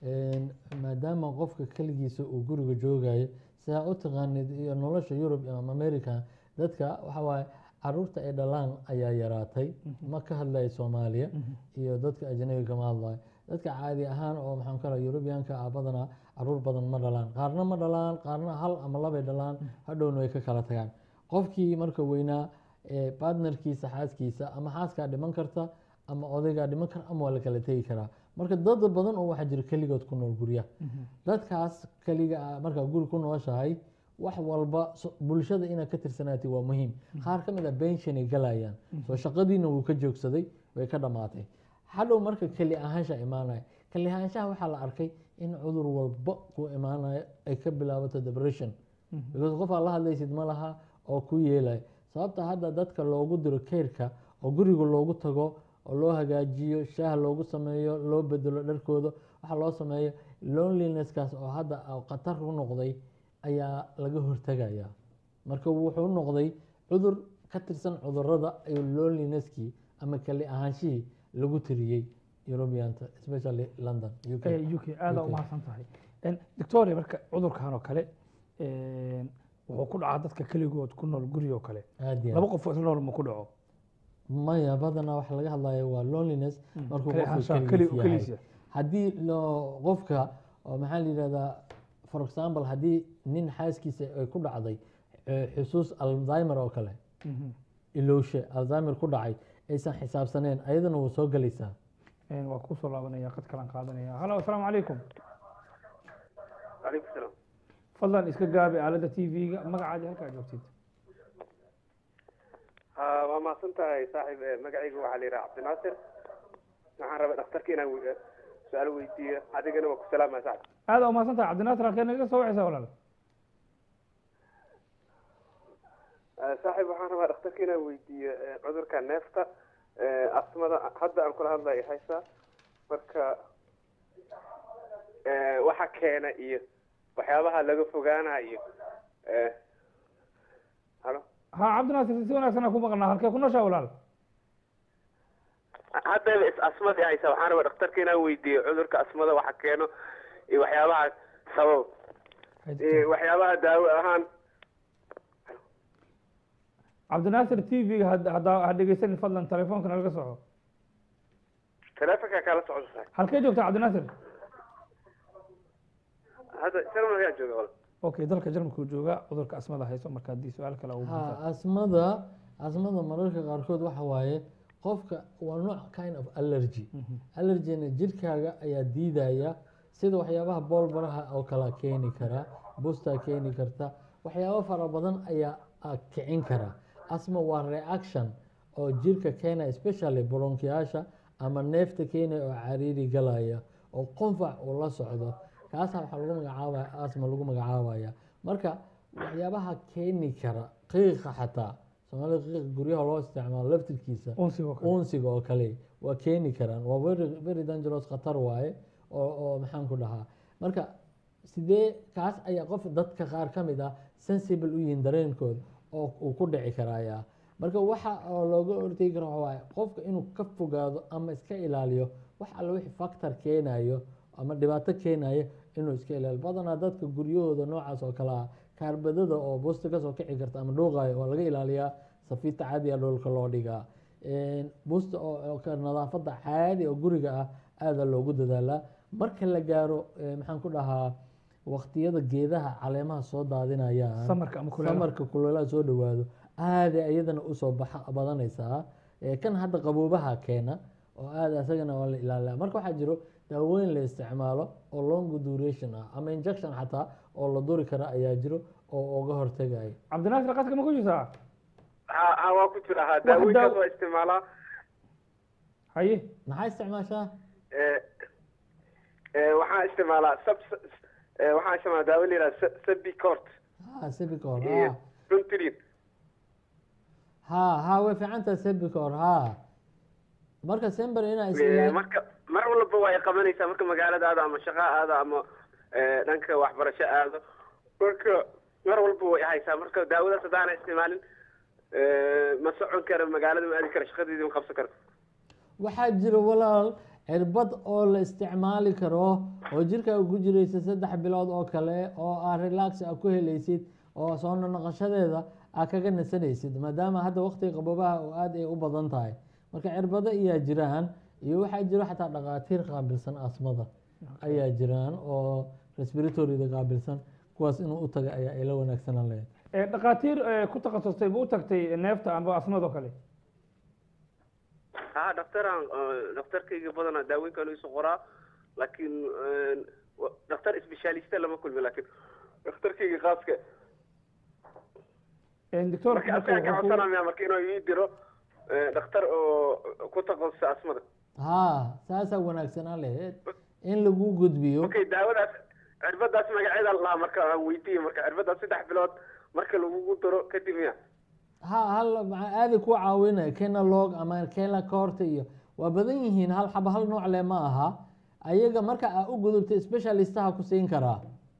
maadaama qofka keligiisa uu guriga joogayo sidaa u taqaanid iyo nolosha yurub ama america dadka waxa waaye caruurta ay dhalaan ayaa yaraatay ma ka hadlayo soomaaliya iyo dadka ajnabiga kama hadlayo dadka caadi ahaan oo maxaan kala yurubiyaanka ah badanaa caruur badan ma dhalaan qaarna ma dhalaan qaarna hal ama labay dhalaan hadhowna way ka kala tagaan qofkii marka weynaa ee partnerkiisa xaaskiisa ama xaaskaa dhiman karta ama odaygaa dhiman kara ama waa la kala tegi karaa marka dad badan oo waxaa jira keligood ku nool guryaha dadkaas keliga ah markaa guri ku nooshahay wax walba so- bulshada inaad ka tirsanaatay waa muhiim qaar ka mid a bension ay galayaan soo shaqadiina wuu ka joogsaday way ka dhamaatay hadhow marka keli ahaansha imaanaya keli ahaanshaha waxaa la arkay in cudur walba ku imaanayo ay ka bilaabato depression because qof aad la hadlaysid ma laha oo ku yeelaya sababta hadda dadka loogu diro keyrka oo guriga loogu tago oo loo hagaajiyo shaah loogu sameeyo loo bedelo dharkooda waxaa loo sameeyo loneliness-kaas oo hadda ah khatar u noqday ayaa laga hortegaya marka wuxuu noqday cudur ka tirsan cudurada iyo loneliness-kii ama kali ahaanshihii lagu tiriyey europeanta especially london UK. ee u k aada UK. umahadsan tahay Een, victoria marka cudurkan oo kale een, wuxuu ku dhacaa dadka keligood ku nool guri oo kale aad iyo laba aad. qof oo isla nool ma ku dhaco maya badanaa waxa laga hadlaya waa loneliness markuu keli qofku ahaanshaha, keligiis keli- yahay keligiis. haddii loo qofka oo maxaa la yidhahdaa for example haddii nin xaaskiisa ay ku dhacday eh, xusuus alzheimer oo kale Mhm. ilowshe alzheimer ku dhacay aysan xisaabsaneen ayadana wuu soo gelaysaa Een, waa kusoo laabanaya qad kalan qaadanaya halo asalaamu calaykum calaykum salaam fadlan iska gaabi aalada t v-ga magacaadi halkaa joogtid ha waa mahadsan tahay saaxiib Eh, magacaygu waxaa la yidhaha cabdinaasir waxaan rabay dhakhtarka inaan we- su-aal weydiiyo adigana waa ku salaamaya saaxib aada umahadsan tahay cabdinaasir halkee naga soo wacaysaa walaal saaxiib waxaan rabaa dhakhtarka inaan weydiiyo eh, cudurka neefta eh, asmada hadda aan kula hadlayo haysa marka eh, waxa keena iyo waxyaabaha laga fogaanayo eh, halo ha cabdinaasir si wanaagsan aan ku maqnaa halkee ku nooshaa walaal haddaba is asmadii haysa waxaan rabaa dhakhtarka inaan weydiiyo cudurka asmada waxa keeno iyo waxyaabaha sabab iyo waxyaabaha daawo ahaan cabdinaasir t v-ga haddaa ha dhegeysanin fadlan telefoonka nalaga soco taleefonka kala socdo saaxiib halkee joogta cabdinaasir hadda jarmal ayaa jooga wal okay dalka jarmalka uu jooga cudurka asmada hayso marka haddii su-aal kale uu ha buuxo. asmada asmada mararka qaarkood waxa waaye qofka waa nooc kind of allergy allergyna jirkaaga ayaa diidaya sida waxyaabaha boolbaraha oo kala keeni kara bustaa keeni karta waxyaabo fara badan ayaa ah, kicin kara asma waa reaction oo jirka keena especially bronkiyaasha ama neefta keenaya oo cariiri galaya oo qunfac uu la socdo kaasa waxaa lagu magacaabaya asma lagu magacaabaya marka waxyaabaha keeni kara qiiqa xataa soomaalida qiiqa guryaha loo isticmaalo laftirkiisa unsiga oo kale unsiga oo kale waa keeni karaan waa very, very dangerous khatar waaye oo oo maxaan ku dhahaa marka sidee kaas ayaa qof dadka qaar ka mid ah sensible u yihiin dareenkooda oo uu ku dhici karaya marka waxa oo looga hortegi karo waxa waaye qofka inuu ka fogaado ama iska ilaaliyo wax alle wixii factor keenayo ama dhibaato keenayo inuu iska ilaaliyo badanaa dadka guryahooda noocaas oo kale ah kaarbadada oo busta kasoo kici karta ama dhuuqayo waa laga ilaaliyaa safiita caadiga dhulka loo dhigaa busta oo oo ka nadaafada caadi oo guriga ah aada loogu dadaalaa marka la gaaro eh, maxaan ku dhahaa waqtiyada geedaha caleemaha soo daadinayaan samarka ama kuleelaha. samarka kuleelaha soo dhawaado aada iyadana usoo baxa badanaysaa Eh, kan hadda qaboobaha keena oo aada isagana waa la ilaaliyaa marka waxaa jiro daawooyin la isticmaalo oo long duration ah ama injection xataa oo la duri kara ayaa jiro oo uga hortagaya cabdinaasir qaska ma ku jirtaa ha ha waa ku jira ha daawooyinkaas waa isticmaalaa haye maxaa isticmaashaa Eh, eh, waxaan isticmaalaa sab eh, waxaan isticmaalaa daawo la yidhaha sabicort ha sebicor iyo ha runtrin ha ha way fiicantaha sebicor ha marka sember inaa is Eh, ilaali marka mar walba waa ay qabanaysaa marka magaalada aado ama shaqo aado ama eh, dhanka waxbarasho aado marka mar walba way haysaa marka daawadaas haddaana isticmaalin eh, ma socon karo magaalada ma aadi karo shaqadeedii ma qabsan karo waxaa jira walaal cirbad oo la isticmaali karo oo jirkaaga ku jiraysa saddex bilood oo kale oo aa relax a ku helaysid oo soo noqoshadeeda aa kaga nasanaysid maadaama hadda waqtiga qaboobaha oo aada ay u badan tahay marka cirbado ayaa jiraan iyo waxaa jiro xataa dhakhaatiir qaabilsan asmada ayaa jiraan oo respiratoryda qaabilsan kuwaas inuu u taga ayaa ila wanaagsanaan lahayd Eh, dhakhaatiir eh, ku takhasustay ma u tagtay neefta amba asmada oo kale ha dhaktaraan dhaktarkayga badanaa daawooyinkan isu qoraa laakiin eh, wa- dhakhtar specialista lama kulmi laakiin dhakhtarkayga khaaska doctor marka asaga ka codsanaya marka inuu ii diro eh, dhakhtar oo ku takhasusay asmada ha saasaa wanaagsanaan lahayd in lagu gudbiyo okay daawadaas cirbadaas magaceeda lahaa marka aan weydiiye marka cirbadaas saddex bilood marka lagugu daro kadib miya ha hal maxaa aadi ku caawinaya kenalog ama kela corta iyo waa badan yihiin hal xaba hal nooc le ma aha ayaga marka aa u gudubta specialistaha ku siin karaa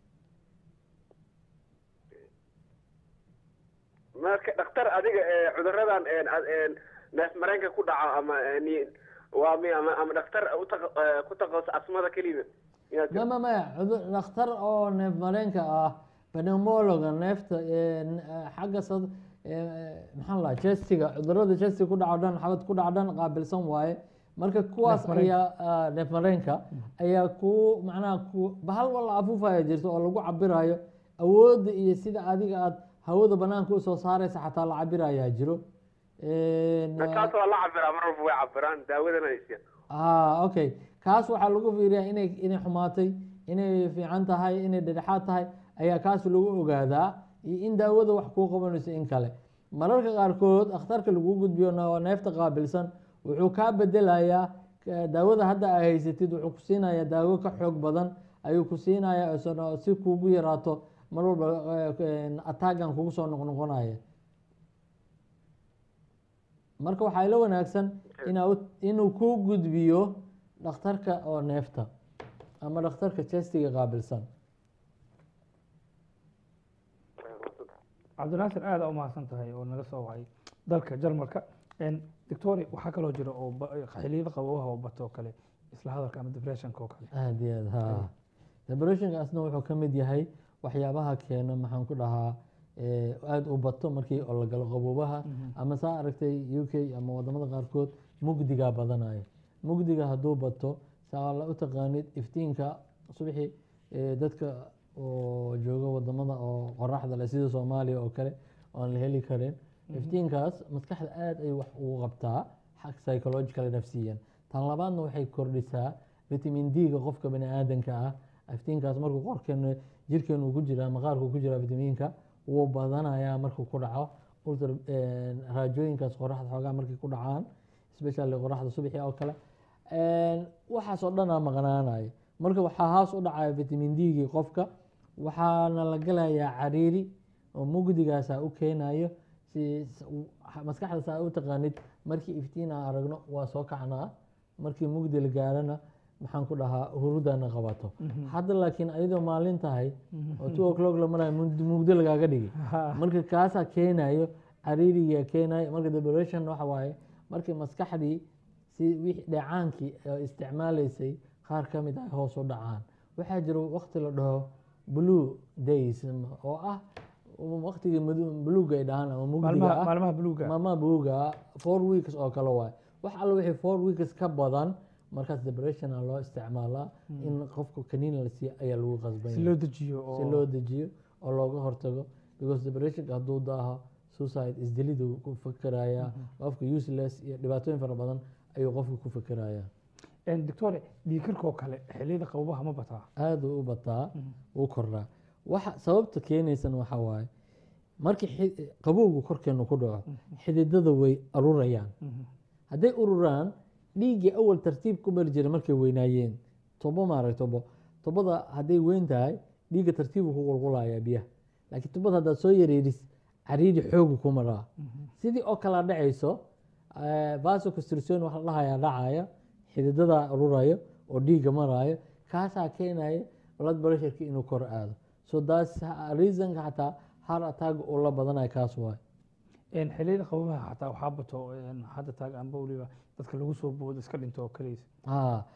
marka dhakhtar adiga eh, cuduradan eh, ad- eh, neef mareenka ku dhaca ama eh, ni- waa mi ama ama dhakhtar u taqa- eh, ku takhasus asmada keliya inaad ma ma maya cudur dhakhtar oo neef mareenka ah pneumologa neefta eh, n- eh, xagga sad eh, maxaan lahaa chestiga cudurada chestiga ku dhaco dhan xabad ku dhaco dhan qaabilsan waaye marka kuwaas Neef-mareenka. ayaa ah, neef mareenka ayaa ku macnaha ku bahal walla afuufaya jirto oo lagu cabirayo awoodda iyo sida adiga aad hawada banaanka usoo saaraysa xataa la cabirayaa jiro En, ah, kaas waa la cabiraa mar walba way cabiraan daawadana haysiya ah okay kaas waxaa lagu fiiriyaa inay inay xumaatay inay fiican tahay inay dhedhexaad tahay ayaa kaas lagu ogaadaa iyo in daawada wax kuu qabanayso in kale mararka qaarkood akhtarka lagu gudbiyo na- neefta qaabilsan wuxuu kaa bedelayaa ka- daawada hadda aa haysatid wuxuu ku siinayaa daawo ka xoog badan ayuu ku siinayaa isagoo si kuugu yaraato mar walba ataagan kugu soo noqnoqonaya marka waxaa ila wanaagsan inaa u- inuu ku gudbiyo dhakhtarka oo neefta ama dhakhtarka chestiga qaabilsan cabdinaasir aada u mahadsan tahay oo naga soo wacay dalka jarmalka doctori waxaa kaloo jira oo ba- xilliyada qabowaha oo bato oo kale isla hadalka ama depressionka oo kale aad iyo aad ha depressionkaasna wuxuu ka mid yahay waxyaabaha keena maxaan ku dhahaa eh, aada u bato markii oo la galo qaboobaha ama saa aragtay u k ama wadamada qaarkood mugdigaa badanaya mugdiga hadduu bato saa la u taqaanid iftiinka subaxii eh, dadka oo jooga wadamada oo qoraxda leh sida soomaaliya oo kale oan la heli karin iftiinkaas maskaxda aada ay wax ugu qabtaa xag psychological nafsiyan tan labaadna waxay kordhisaa vitamin d-ga qofka bani aadanka ah iftiinkaas markuu qorkeenu jirkeenu ku jiraa maqaarku ku jiraa vitamiinka wuu badanayaa markuu ku dhaco ultra eh, raajooyinkaas qoraxda xoogaa markay ku dhacaan especially qoraxda subaxii oo kale waxaas oo dhanaa maqnaanaya marka waxaa hoos u dhacaya vitamin d-gii qofka waxaana la galayaa cariiri oo mugdigaasa u keenayo si s- u- maskaxda saa u taqaanid markii iftiin aan aragno waa soo kacnaa markii mugdi la gaarana maxaan ku dhahaa hurudana qabato hadda laakiin ayadoo maalin tahay oo two o'clock la marayo mugdi mugdi lagaaga dhigi marka kaasaa keenayo cariirigaa keenayo marka depression waxa waaye markii maskaxdii si wixii dheecaankii oo isticmaalaysay qaar ka mid ah hoos u dhacaan waxaa jira waqti la dhaho blue days oo ah waqtigii buluuga ay dhahaan ama mugdiga maalmaha ah maalmaha buluuga maalmaha buluuga four weeks oo kale waay wax alla wixii four weeks ka badan markaas depressiona loo isticmaalaa in qofka kaniin la siiyo ayaa lagu qasban si yahay. loo dejiyo si oo loo dejiyo oo looga hortago because depressionka hadduu daaho suicide isdilidu ku fikerayaa qofka useless iyo dhibaatooyin fara badan ayuu qofka ku fikerayaa doctore dhiigkarka oo kale xilliyada qabowaha ma bataa aada u bataa u kordhaa waxa sababta keenaysan waxa waaye markii xi- qabowgu korkeenu ku dhaco xididada way ururayaan hadday ururaan dhiiggii awal tartiib ku mari jiray markay weynaayeen tobo maarag tobo tobada hadday weyn tahay dhiigga tartiibu ku qulqulayaa biyaha laakiin tobada haddaad soo yareedis cariiri xoogu ku maraa sidii oo kala dhacayso vasoconstriction waxa la dhahayaa dhacaya xididada ururayo oo dhiigga maraayo kaasaa keenaya blood pressureki inuu kor aado so that's reasonka xataa heart attack uu la badanayo kaas waay xilliyada qabowaha xataa waxaa bato hadda taag amba weliba dadka lagu soo boodo iska dhinto oo kaleys ha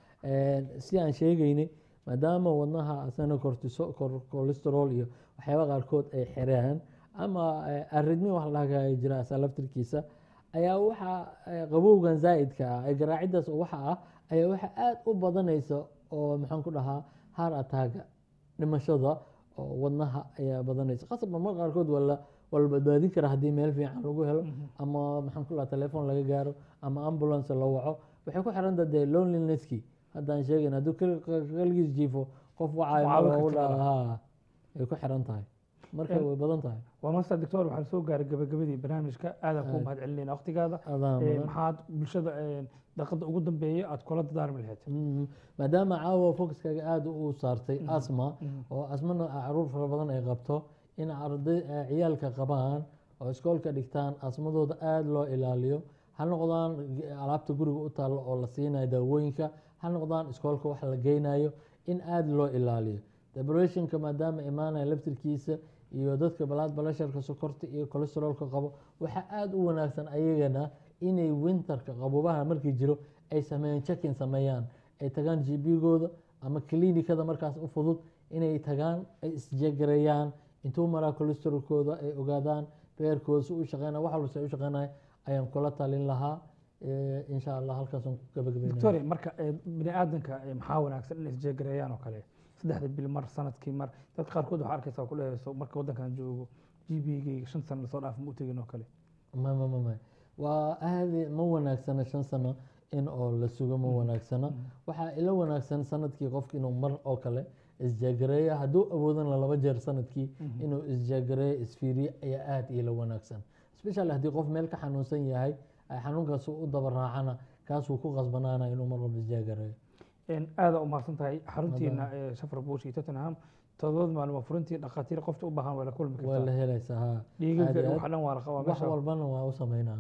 si aan sheegaynay maadaama wadnaha asana cortiso cor- cholesterol iyo waxyaaba qaarkood ay xireen ama aridmi wax laga jira asa laftirkiisa ayaa waxaa eh, qabowgan zaa'idka ah ee garaacidaas oo waxa ah ayaa waxa aada u badanaysa oo maxaan ku dhahaa heart attacka dhimashada oo wadnaha ayaa badanaysa qasabka mar qaarkood waa la waa la badbaadin karaa haddii meel fiican lagu helo ama maxaan ku dhahaa telefoon laga gaaro ama ambulance la waco waxay ku xiran tahay dee loneliness-kii haddaan sheegayn hadduu kal- kal- kaligiis jiifo qof wacayo Mucaawin ma u karta dhaa ha ay ku xiran tahay marka En- way badan tahay waa master doctor waxaan soo gaaray gabagabadii barnaamijka aadaan kuu Aad. mahad celinayna waqtigaada Adaan Eh, mudan. maxaad bulshada eh, daqiiqada ugu dambeeya aad kula dadaarmi lahayd Mhm. maadaama caawa focuskaaga aada u saartay asma oo asmana caruur fara badan ay qabto in arday eh, ciyaalka qabaan oo iskoolka dhigtaan asmadooda aada loo ilaaliyo ha noqdaan g- alaabta guriga u taalla oo la siinayo daawooyinka ha noqdaan iskoolka wax la geynayo in aada loo ilaaliyo depressionka maadaama imaanaya laftirkiisa iyo dadka balaad balasharka sokorta iyo cholesterolka qabo waxaa aada u wanaagsan ayagana inay winterka qabobaha markii jiro ay sameeyaan check-in sameeyaan ay tagaan gbgooda ama klinikada markaas u fudud inay tagaan ay isjegareeyaan intuu maraa cholesterolkooda ay ogaadaan beerkooda si u shaqeynaya wax walba si ay u shaqeynaya ayaan kula talin lahaa Eh, insha allah halkaasaan ku gabagabeynaya doctore marka eh, bini aadanka eh, maxaa wanaagsan inay isjeegareeyaan oo kale saddexda bil mar sanadkii mar dadka qaarkood waxaa arkaysa ku dhehayso marka waddankan joogo g b gayga shan sano lasoo dhaaf ma u tegin oo kale ma ma ma ma waa aadi ma wanaagsana shan sano in oo la sugo ma wanaagsana waxaa ila wanaagsan sanadkii qofka inuu mar oo kale isjeegareeyo hadduu awoodana laba jeer sanadkii inuu isjeegareeyo isfiiriyo ayaa aada ila wanaagsan especially haddii qof meel ka xanuunsan yahay ay xanuunkaas u daba raacana kaasuu ku qasbanaana inuu mar walba isjeegareeyo aada u mahadsan tahay xaruntiina ee shafar bush iyo tottenham todobaad maalmo furintii dhakhaatiir qofta u baahan waa la kulmi waa la kartaa helaysaa ha dhiigaga aad iyo waxa aad. dhan waa la qabaa wax meesha walbana waa u sameynana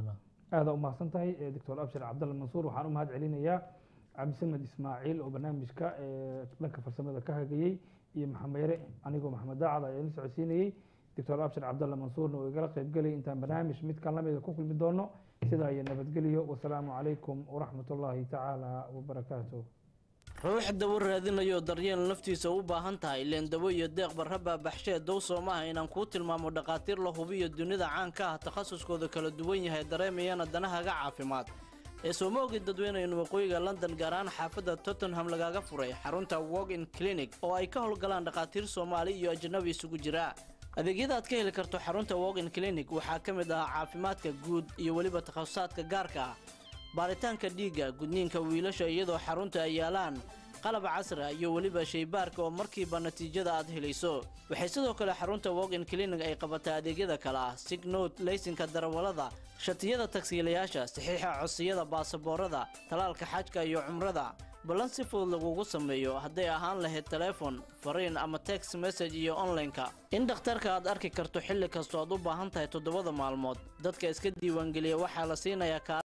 aada u mahadsan tahay eh, doctor abshir cabdalle mansuur waxaan u mahad celinayaa cabdisamed ismaaciil oo barnaamijka eh, dhanka farsamada ka hagayey iyo maxamed yare anigoo maxamed daacad ayaa la socodsiinayey doctor abshir cabdalle mansuurna oo igala qaybgelay intaan barnaamij midkan lamida ku kulmi doono sidaa iyo nabadgelyo wasalaamu calaykum waraxmat ullaahi tacaala wabarakaatuh ruux dawo raadinayo daryeel naftiisa u baahan tahay leen dawo iyo deeq barraba baxshee dow soomaha inaan kuu tilmaamo dhakhaatiir la hubiyo dunida caanka ah takhasuskooda kala duwan yahay dareemayana danahaga caafimaad ee sooma ogid dadweynayn waqooyiga london gaar ahaan xaafadda tottenham lagaaga furay xarunta walk in clinic oo ay ka howlgalaan dhakhaatiir soomaali iyo ajnabi isugu jira adeegyada aad ka heli karto xarunta walk in clinic waxaa ka mid ah caafimaadka guud iyo weliba takhasusaadka gaarka ah baaritaanka dhiigga gudniinka wiilasha iyadoo xarunta ay yaalaan qalab casri ah iyo weliba shaybaarka oo markiiba natiijada aad helayso waxay sidoo kale xarunta walk-in clinic ay qabataa adeegyada kale ah signot laysinka darawallada shatiyada tagsiilayaasha saxiixa codsiyada baasaboorada talaalka xajka iyo cumrada ballan si fudud lagugu sameeyo hadday ahaan lahayd teleefon fariin ama text message iyo onlineka in dhakhtarka aad arki karto xilli kastoo aad u baahan tahay toddobada maalmood dadka iska diiwaangeliya waxaa la siinayaa